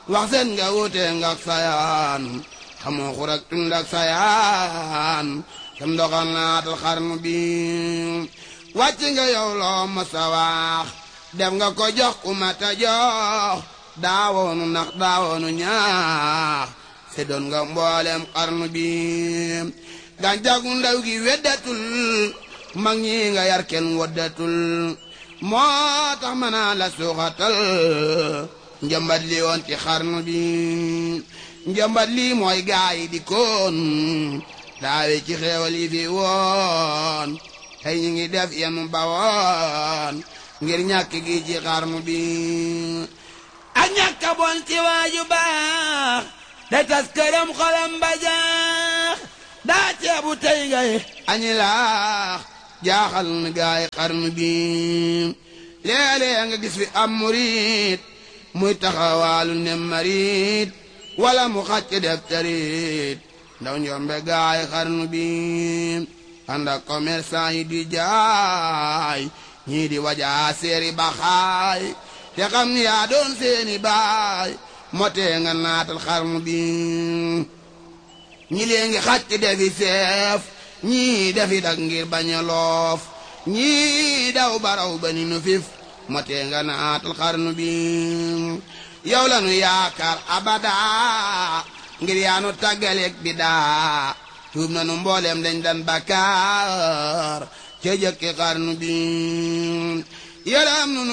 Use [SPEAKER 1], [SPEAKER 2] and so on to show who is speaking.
[SPEAKER 1] wax seen nga wute nga ak sayaan xamoo xurak tund ak sayaan sam doxal naatal xarnu bi wàcc nga yow loo masa wax def nga ko jox ku mata jox daawoonu nax daawoonu ñaax se doon nga mboolem xarnu bi gàncagu ndaw gi weddatul mag ñi nga yar kenn woddatul moo tax mën naa la suuxatal njëmbat li woon ci xarnu bi njëmbat lii mooy gaay yi di koon daawe ci xeewal yi fi woon tey ñu ngi def yenu bawoon ngir ñàkk gi ci xarnu bi ak ñàkk a bon ci waaju baax da tas këram xolam ba jaax daa ceebu tey ngay añi laax jaaxal na gaay xarnu bi léeg-léeg nga gis fi am murit muy taxawaalu ne marit wala mu xàcc def tarit ndaw njombe gaay xarnu bi ànd ak commerçant yi di jaay ñii di wajaa seeri baxaay te xam ni yaa doon seeni baay motee nga naatal xarnu bi ñi lee ngi xàcc defi seef ñii defi dak ngir bañ a loof ñii daw baraw ba ni nu fif motee nga naatal xarnu bi yow la nu yaakaar abada ngir yaanu tàggaleeg bi daa tuub na nu mbooleem dañ dan bakkaar ca jëkki xarnu bi yaram nu